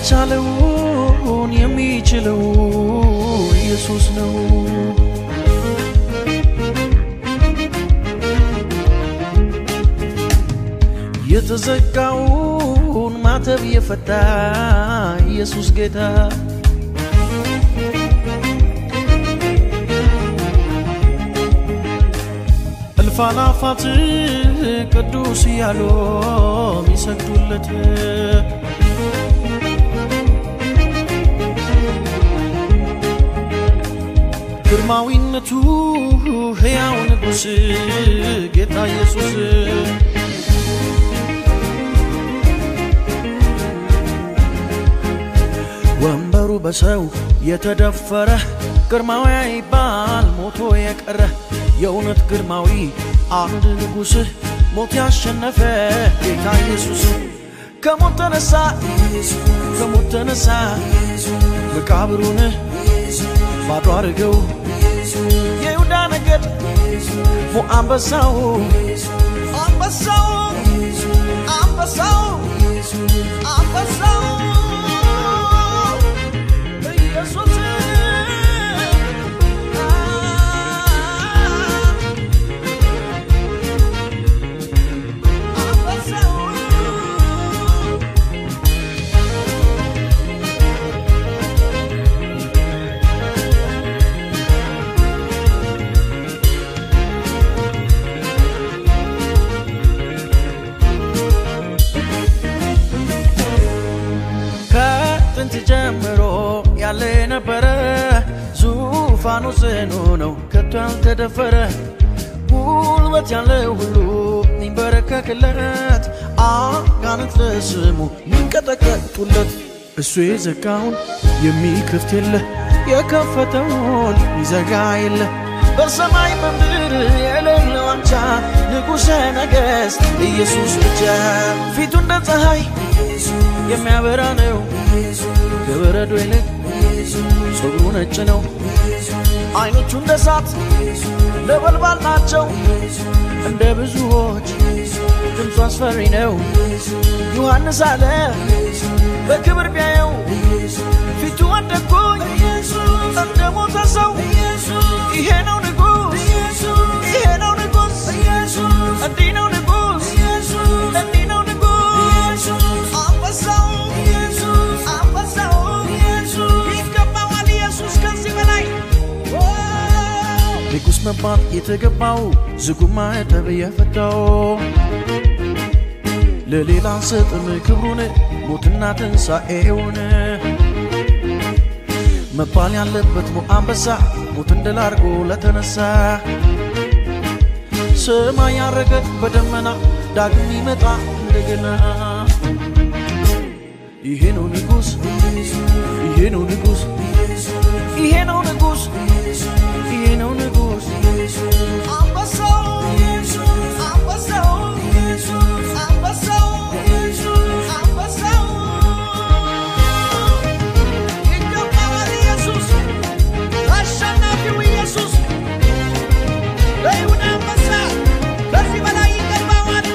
ያልተቻለውን የሚችለው ኢየሱስ ነው። የተዘጋውን ማተብ የፈታ ኢየሱስ ጌታ እልፍ አእላፋት ቅዱስ እያሉ የሚሰግዱለት ግርማዊነቱ ሕያው ንጉሥ ጌታ ኢየሱስ ወንበሩ በሰው የተደፈረ ግርማዊ ይባል ሞቶ የቀረ የእውነት ግርማዊ አንድ ንጉሥ ሞት ያሸነፈ ጌታ ኢየሱስ ከሞት ተነሳ ከሞት ተነሳ መቃብሩን ባዶ አድርገው የይሁዳ ነገድ ሞ አንበሳው አንበሳው አንበሳው አንበሳው ኢየሱስ አንበሳው ከጥንት ጀምሮ ያለ የነበረ ዙፋኑ ጽኑ ነው ከቶ ያልተደፈረ ጉልበት ያለው ሁሉ ሚንበረከክለት አጋንንት ለስሙ ሚንቀጠቀጡለት እሱ የዘጋውን የሚከፍት የለ የከፈተውን ይዘጋ የለ በሰማይ በምድር የሌለው አምቻ ንጉሠ ነገሥት ኢየሱስ ብቻ ፊቱ እንደ ፀሐይ የሚያበራ ነው ከበረዶ ይልቅ ፀጉሩ ነጭ ነው አይኖቹ እንደ እሳት ነበልባል ናቸው እንደ ብዙዎች ድምፁ አስፈሪ ነው ዮሐንስ አለ በክብር ቢያየው ፊቱ ወደኩኝ እንደ ሞተ ሰው ይሄ ነው ንጉሥ ይሄ ነው ንጉሥ እንዲህ ነው ንጉሥ እንዲህ ነው ንጉሥ አንበሳው አንበሳው ይገባዋል ኢየሱስ ከዚህ በላይ ንጉሥ መባል የተገባው ዝጉማ ማኅተብ የፈታው ለሌላ አንሰጥም ክብሩን ሞትና ትንሣኤውን መባል ያለበት ሞ አንበሳ ሞትን ድል አድርጎ ለተነሳ ሰማይ ያረገ በደመና ዳግም ይመጣ እንደገና ይሄ ነው ንጉሥ ይሄ ነው ንጉሥ ይሄ ነው ንጉሥ ይሄ ነው ንጉሥ አንበሳው አንበሳው አንበሳው አንበሳው ይገባዋል ኢየሱስ አሸናፊው ኢየሱስ በይሁዳ አንበሳ ከዚህ በላይ ይገባዋል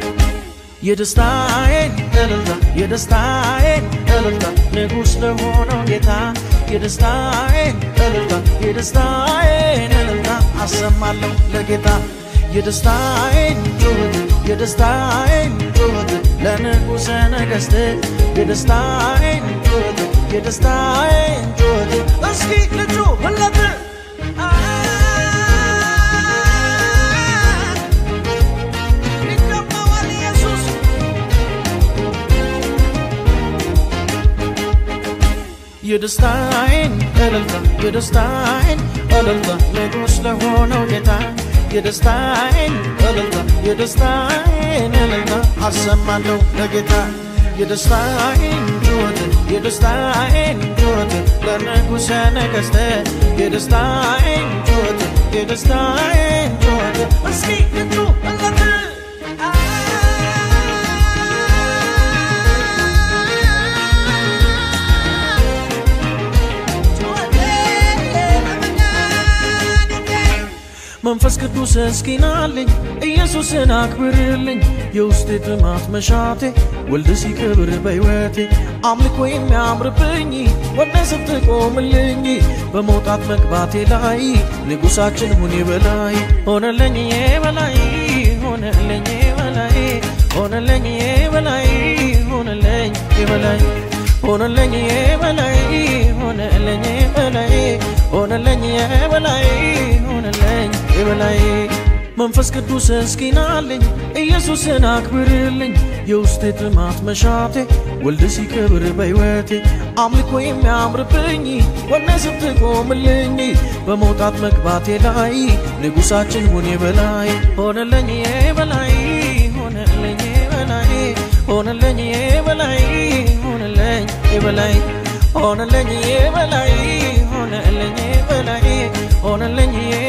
የደስታዬን እልልታ የደስታዬን እልልታ ንጉሥ ለሆነው ጌታ የደስታዬን እልልታ የደስታዬን እልልታ አሰማለሁ ለጌታ የደስታዬን ጩኸት የደስታዬን ጩኸት ለንጉሠ ነገሥት የደስታዬን ጩኸት የደስታዬን ጩኸት እስኪ ልጩ ሁለት ይገባዋል ኢየሱስ የደስታዬን እልልታ የደስታዬን እልልታ ንጉሥ ለሆነው ጌታ የደስታዬን እልልታ የደስታዬን እልልታ አሰማለሁ ለጌታ የደስታዬን ጩኸት የደስታዬን ጩኸት ለንጉሠ ነገሥት የደስታዬን ጩኸት የደስታዬን ጩኸት እስኪ ልጩ እለት መንፈስ ቅዱስ እስኪናልኝ ኢየሱስን አክብርልኝ የውስጤ ጥማት መሻቴ ወልድ ሲከብር በሕይወቴ አምልኮ የሚያምርብኝ ወደ ስትቆምልኝ በመውጣት መግባቴ ላይ ንጉሳችን ሁኔ በላይ ሆነለኝ በላይ ሆነለኝ በላይ ሆነለኝ በላይ ሆነለኝ በላይ ሆነለኝ በላይ ሆነለኝ በላይ ሆነለኝ በላይ ሆነለኝ በላይ መንፈስ ቅዱስ እስኪናልኝ ኢየሱስን አክብርልኝ የውስጤ ጥማት መሻቴ ወልድ ሲከብር በሕይወቴ አምልኮ የሚያምርብኝ ወነ ስትቆምልኝ በመውጣት መግባቴ ላይ ንጉሳችን ሁኔ በላይ ሆነለኝ በላይ ሆነለኝ በላይ ሆነለኝ በላይ ሆነለኝ በላይ ሆነለኝ በላይ ሆነለኝ በላይ ሆነለኝ